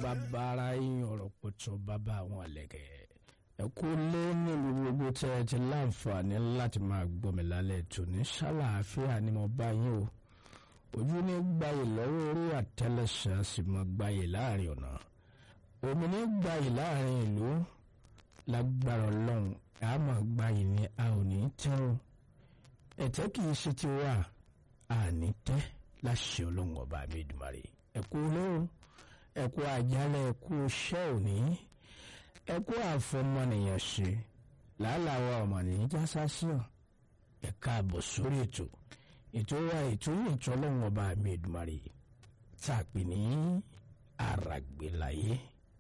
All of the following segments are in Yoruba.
bàbá ara yín ọ̀rọ̀ pọ̀tọ́ bàbá àwọn àlẹ́kẹ̀. ẹ kú lé nílùú gbogbo tẹ́ ẹ ti láǹfààní láti máa gbọ́ mi lálẹ́ tòní ṣàlàáfíà ni mo bá yín o ojú ní gbayì lọ́wọ́ orí àtẹlẹsẹ̀ a sì mọ gbayì láàrin ọ̀nà omi ní gbayì láàrin ìlú lágbára ọlọ́run a mọ̀ gbayì ni a ò ní tẹ́ o ẹ̀tẹ́ kì í ṣe ti wà a ní tẹ́ láṣẹ ọlọ́run ọba mi Èdùmàrè ẹ̀kú olóhùn ẹ̀kú àjálẹ̀ ẹ̀kú iṣẹ́ òní ẹ̀kú àfọmọnìyàn ṣe làálàá ọmọnìyàn já sásíàn ẹ̀ka àbọ̀ sórí ètò ètò wa ètò yìí ètò ọlọ́run ọba mi Èdùmàrè tá a pè ní àràgbélayé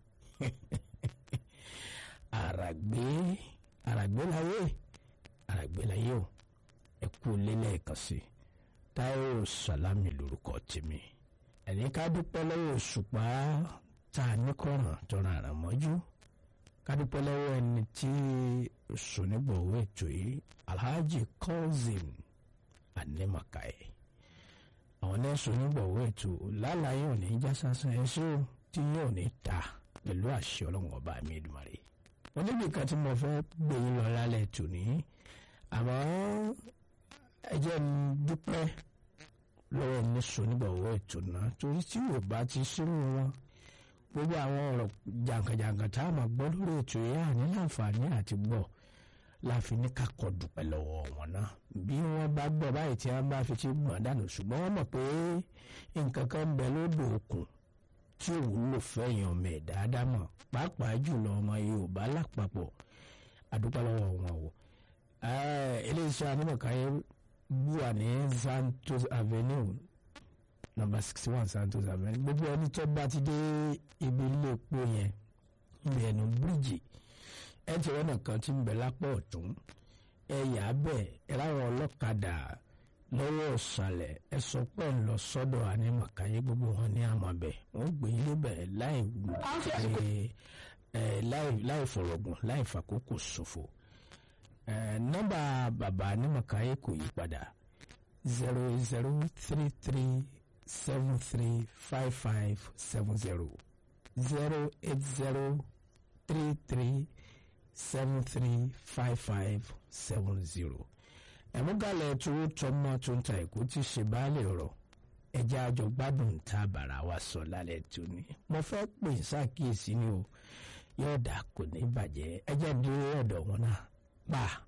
àràgbé àràgbélayé àràgbélayé o ẹ̀kú lélẹ́ẹ̀kan sí Táíwò Sàlámì lórúkọ tèmi ẹni ká dúpẹ́ lọ́wọ́ òṣùpá tá a ní kọ̀ràn tọ́ra àràn mọ́jú ká dúpẹ́ lọ́wọ́ ẹni tí sònígbọ̀wọ́ ètò yìí Alhaji Kazeem Animakaye àwọn náà sònígbọ̀wọ́ ètò lálàyé òní já sásán ẹṣẹ́ tí yóò ní ta pẹ̀lú àṣẹ ọlọ́run ọba mi Èdùmàrè wọn níbi kan tí mo fẹ́ gbé yín lọ lálẹ́ tòní àmọ́ ẹ jẹ́ n dúpẹ́ lọ́wọ́ ní sọ́nígbàwọ́ ètò náà torí tí yóò bá ti sínú wọn gbogbo àwọn ọ̀rọ̀ jàǹkàjàǹkàn tá a máa gbọ́ lórí ètò yìí àní láǹfààní àti gbọ́ láfi ní kakọ̀ dúpẹ́ lọ́wọ́ wọn náà bí wọ́n bá gbọ́ báyìí tí wọ́n bá fi ti gbọ̀n dànù ṣùgbọ́n wọ́n mọ̀ pé nǹkan kan ń bẹ lódò òkun tí ò wúlò fẹ́yìn ọmọ ẹ̀ dáadáa mọ̀ pàápàá jùlọ ọmọ Yorùbá lápapọ̀ àdúpẹ́ lọ́wọ́ wọn o iléeṣẹ́ Animakaye wà ní Santos Avenue number sixty one Santos Avenue gbogbo ẹni tó bá ti dé ibi ilé epo yẹn ibi ẹnu bíríìjì ẹ ti rọ́nà kan tí ń bẹ lápá ọ̀tún ẹ yà á bẹ̀ ẹ láwọn ọlọ́kadà lọ́wọ́ ọ̀sàlẹ̀ ẹ sọ pé ń lọ sọ́dọ̀ Animakaye gbogbo wọn ní àmọ̀bẹ̀ wọ́n gbé ilé bẹ̀ láì láì fọ̀rọ̀gùn láì fàkókò ṣòfò nọ́mbà bàbá Animakaye kò yí padà zero zero three three seven three five five seven zero zero eight zero three three seven three five five seven zero ẹ̀múgàlẹ̀ tó tọmọ tó ń ta ẹ̀kọ́ tí ṣe báàlẹ̀ ọ̀rọ̀ ẹja àjọ gbádùn tá a bàrà wa sọ lálẹ́ tóní mo fẹ́ pè ṣàkíyèsí ni o yóò dà kò ní bàjẹ́ ẹjẹ́ dúró ọ̀dọ̀ wọn náà pa.